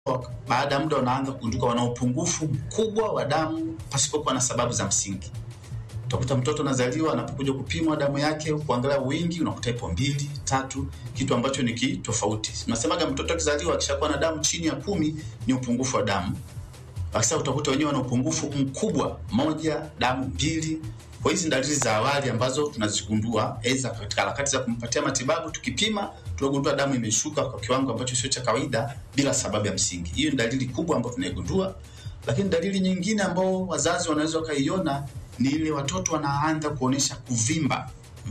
baada ya muda wanaanza kugunduka wana upungufu mkubwa wa damu pasipokuwa na sababu za msingi. Utakuta mtoto anazaliwa, anapokuja kupimwa damu yake, kuangalia wingi, unakuta ipo mbili tatu, kitu ambacho ni kitofauti. Tunasemaga mtoto akizaliwa akishakuwa na damu chini ya kumi ni upungufu wa damu. Sasa utakuta wenyewe wana upungufu mkubwa, moja damu mbili. Kwa hizi dalili za awali ambazo tunazigundua aidha katika harakati za kumpatia matibabu, tukipima tunagundua damu imeshuka kwa kiwango ambacho sio cha kawaida bila sababu ya msingi. Hiyo ni dalili kubwa ambayo tunaigundua, lakini dalili nyingine ambao wazazi wanaweza wakaiona ni ile watoto wanaanza kuonyesha kuvimba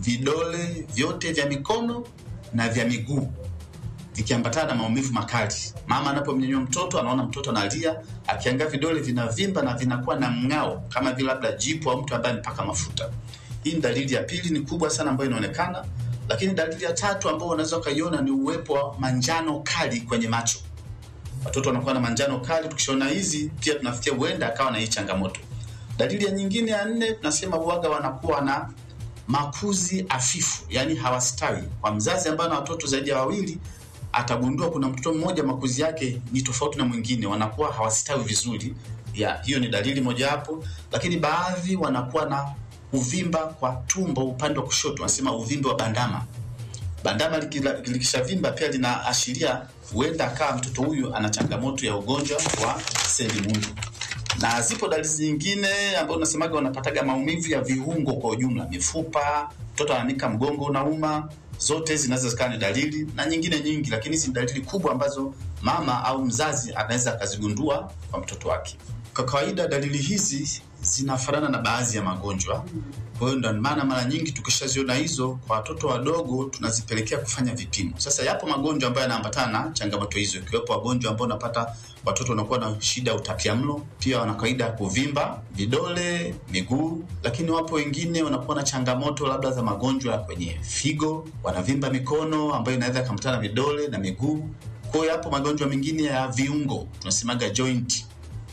vidole vyote vya mikono na vya miguu vikiambatana na maumivu makali. Mama anapomnyanyua mtoto anaona mtoto analia, akiangalia vidole vinavimba na vinakuwa na mng'ao kama vile labda jipu au mtu ambaye amepaka mafuta. Hii ni dalili ya pili, ni kubwa sana ambayo inaonekana. Lakini dalili ya tatu ambayo unaweza ukaiona ni uwepo wa manjano kali kwenye macho. Watoto wanakuwa na manjano kali, tukishaona hizi pia tunafikia huenda akawa na hii changamoto. Dalili ya nyingine ya nne tunasema uwaga wanakuwa na makuzi afifu, yani hawastawi. Kwa mzazi ambaye ana watoto zaidi ya wawili atagundua kuna mtoto mmoja makuzi yake ni tofauti na mwingine, wanakuwa hawastawi vizuri. Ya, hiyo ni dalili mojawapo, lakini baadhi wanakuwa na uvimba kwa tumbo upande wa kushoto, wanasema uvimbe wa bandama. Bandama likishavimba pia linaashiria huenda akawa mtoto huyu ana changamoto ya ugonjwa wa selimundu na zipo dalili nyingine ambazo unasemaga wanapataga maumivu ya viungo kwa ujumla, mifupa, mtoto ananika mgongo unauma. Zote zinaweza zikawa ni dalili na nyingine nyingi, lakini hizi ni dalili kubwa ambazo mama au mzazi anaweza akazigundua kwa mtoto wake. Kwa kawaida dalili hizi zinafanana na baadhi ya magonjwa. Kwa hiyo ndio maana mara nyingi tukishaziona hizo kwa watoto wadogo tunazipelekea kufanya vipimo. Sasa yapo magonjwa ambayo yanaambatana na changamoto hizo, ikiwepo wagonjwa ambao unapata watoto wanakuwa na shida ya utapiamlo, pia wana kawaida ya kuvimba vidole, miguu, lakini wapo wengine wanakuwa na changamoto labda za magonjwa kwenye figo, wanavimba mikono ambayo inaweza kuambatana na vidole na miguu. Kwa hiyo yapo magonjwa mengine ya viungo tunasemaga joint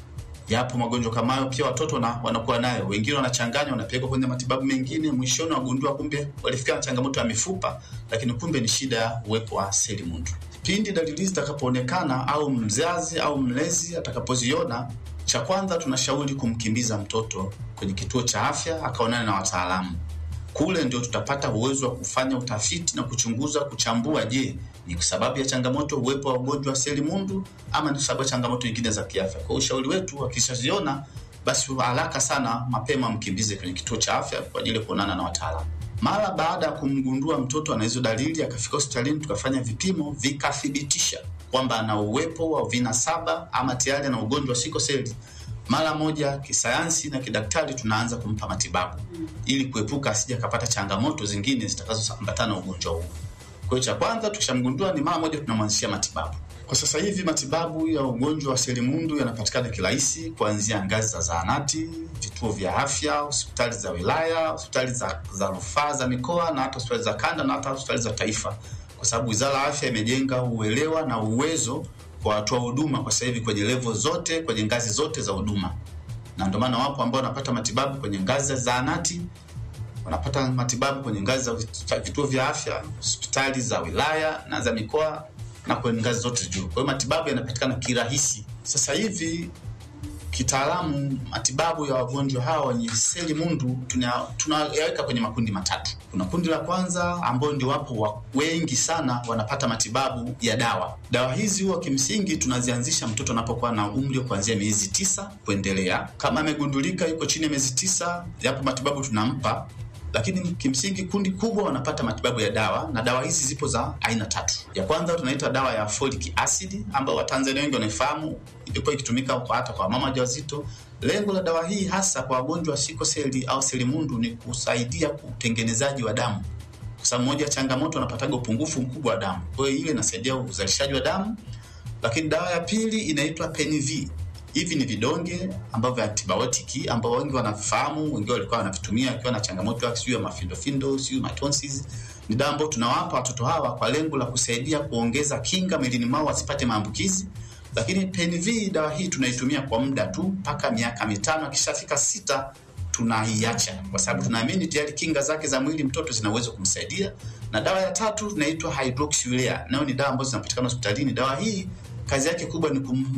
yapo magonjwa kama hayo pia watoto na, wanakuwa nayo. Wengine wanachanganya, wanapelekwa kwenye matibabu mengine, mwishoni wagundua kumbe walifikia na changamoto ya mifupa, lakini kumbe ni shida ya uwepo wa selimundu. Pindi dalili zitakapoonekana au mzazi au mlezi atakapoziona, cha kwanza tunashauri kumkimbiza mtoto kwenye kituo cha afya akaonana na wataalamu. Kule ndio tutapata uwezo wa kufanya utafiti na kuchunguza, kuchambua, je, ni kwa sababu ya changamoto uwepo wa ugonjwa wa selimundu ama ni kwa sababu ya changamoto nyingine za kiafya. Kwa ushauri wetu, akishaziona basi haraka sana mapema mkimbize kwenye kituo cha afya kwa ajili ya kuonana na wataalamu. Mara baada ya kumgundua mtoto ana hizo dalili, akafika hospitalini tukafanya vipimo vikathibitisha kwamba ana uwepo wa vinasaba ama tayari ana ugonjwa wa sikoseli, mara moja kisayansi na kidaktari tunaanza kumpa matibabu ili kuepuka asije akapata changamoto zingine zitakazoambatana na ugonjwa huu. Kwa hiyo cha kwanza tukishamgundua ni mara moja tunamwanzishia matibabu. Kwa sasa hivi matibabu ya ugonjwa wa selimundu yanapatikana kirahisi kuanzia ngazi za zahanati, vituo vya afya, hospitali za wilaya, hospitali za, za rufaa za mikoa na hata hospitali za kanda na hata hospitali za taifa, kwa sababu Wizara ya Afya imejenga uelewa na uwezo kwa watoa huduma kwa sasa hivi kwenye levo zote, kwenye ngazi zote za huduma, na ndio maana wapo ambao wanapata matibabu kwenye ngazi za zahanati wanapata matibabu kwenye ngazi za vituo vya afya, hospitali za wilaya na za mikoa na kwenye ngazi zote juu. Kwa hiyo matibabu yanapatikana kirahisi. Sasa hivi kitaalamu, matibabu ya wagonjwa hawa wenye selimundu tunayaweka tuna kwenye makundi matatu. Kuna kundi la kwanza ambao ndio wapo wa wengi sana wanapata matibabu ya dawa. Dawa hizi huwa kimsingi tunazianzisha mtoto anapokuwa na umri kuanzia miezi tisa kuendelea. Kama amegundulika yuko chini ya miezi tisa, yapo matibabu tunampa lakini kimsingi kundi kubwa wanapata matibabu ya dawa, na dawa hizi zipo za aina tatu. Ya kwanza tunaita dawa ya folic acid ambayo Watanzania wengi wanaifahamu, ilikuwa ikitumika kwa hata kwa mama wajawazito. Lengo la dawa hii hasa kwa wagonjwa wa sikoseli au selimundu ni kusaidia utengenezaji wa damu, kwa sababu moja ya changamoto wanapataga upungufu mkubwa wa damu. Kwa hiyo ile inasaidia uzalishaji wa damu. Lakini dawa ya pili inaitwa Peniv hivi ni vidonge ambavyo vya antibiotiki ambao wengi wanafahamu, wengi walikuwa wanavitumia akiwa na changamoto ya sijui ya mafindofindo sijui matonsis. Ni dawa ambayo tunawapa watoto hawa kwa lengo la kusaidia kuongeza kinga mwilini mwao wasipate maambukizi. Lakini PNV dawa hii tunaitumia kwa muda tu mpaka miaka mitano, akishafika sita tunaiacha kwa sababu tunaamini tayari kinga zake za mwili mtoto zina uwezo kumsaidia. Na dawa ya tatu tunaitwa hydroxyurea, nayo ni dawa ambazo zinapatikana hospitalini. Dawa hii kazi yake kubwa ni kum,